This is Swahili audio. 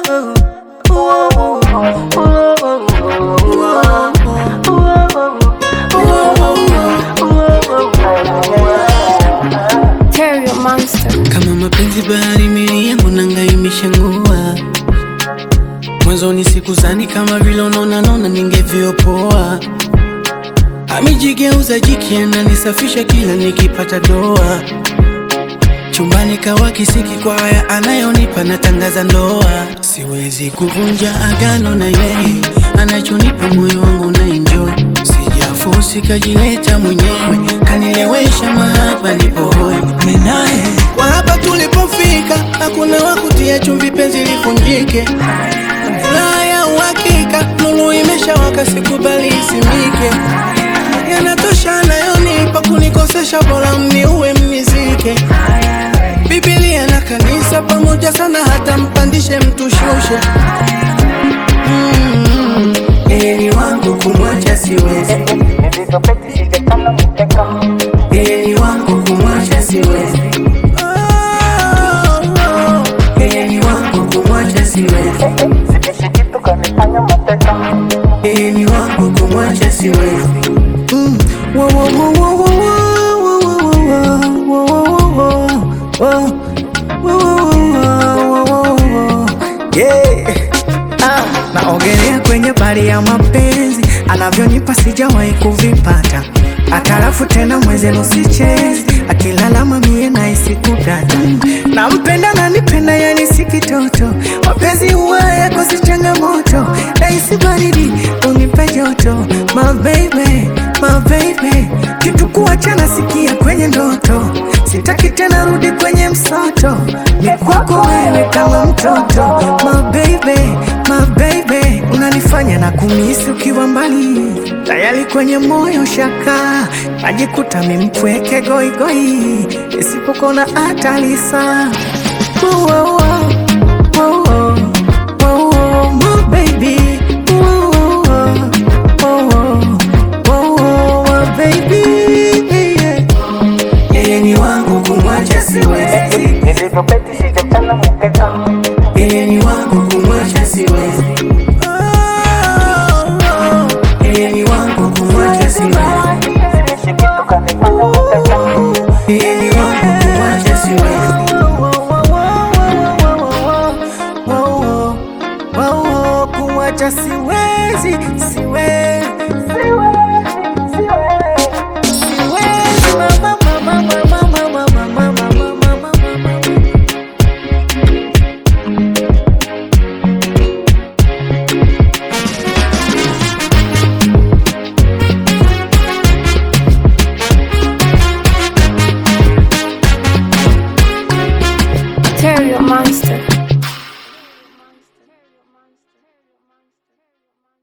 Terry Monster. Kama mapenzi bahari, meli yangu nanga imeshangua. Mwanzoni sikuzani kama vile unaona nona ningevyopoa. Amejigeuza jiki, ananisafisha kila nikipata doa. Chumbani kawa kisiki kwa haya anayonipa, natangaza ndoa. Siwezi kuvunja agano na yeye, anachonipa moyo wangu na enjoy. Sijafosi, kajileta mwenyewe, kanilewesha mahaba, nipo hoi Mimi naye kwa hapa tulipofika, hakuna wakutia chumvi, penzi lifunjike. Furaha ya uhakika, nuru imeshawaka, sikubali isimike. Yanatosha anayonipa kunikosesha, bora mniue mnizike. Biblia na kanisa pamoja sana, hata mpandishe mtushushe. Mm, yeye ni wangu kumwacha siwezi, yeye ni wangu kumwacha siwezi. Oh, oh, yeye ni wangu kumwacha siwezi, yeye ni wangu kumwacha siwezi. Mm, wo, wo, wo, wo, wo, wo, wo, wo, wo, wo, wo, wo, wo, wo, wo, wo. Yeah. Ah, naogelea kwenye bahari ya mapenzi, anavyonipa sijawahi kuvipata. Akalafu tena mwenzenu sichezi, akilalama mie nahisi kudata. Nampenda nanipenda, yani si kitoto. Mapenzi huwa yako si changamoto, nahisi baridi unipe joto. My baby, my baby, kitu kuachana sikia kwenye ndoto. Sitaki tena rudi kwenye msoto, ni kwako wewe kama mtoto. My baby, my baby, unanifanya na kumisi ukiwa mbali, tayari kwenye moyo shaka, najikuta mimpweke goigoi, isipokona atalisa oh, oh, oh, oh, oh, oh, my baby oh, oh, oh, oh, oh, oh, my baby yeah. Yeye ni wangu kumwacha siwezi, yeye ni wangu kumwacha siwezi, yeye ni wangu kumwacha siwezi, yeye ni wangu kumwacha siwezi. Kumwacha siwezi, siwezi, siwezi, mama, mama, mama, mama, mama, mama, mama, mama. Terry Monster.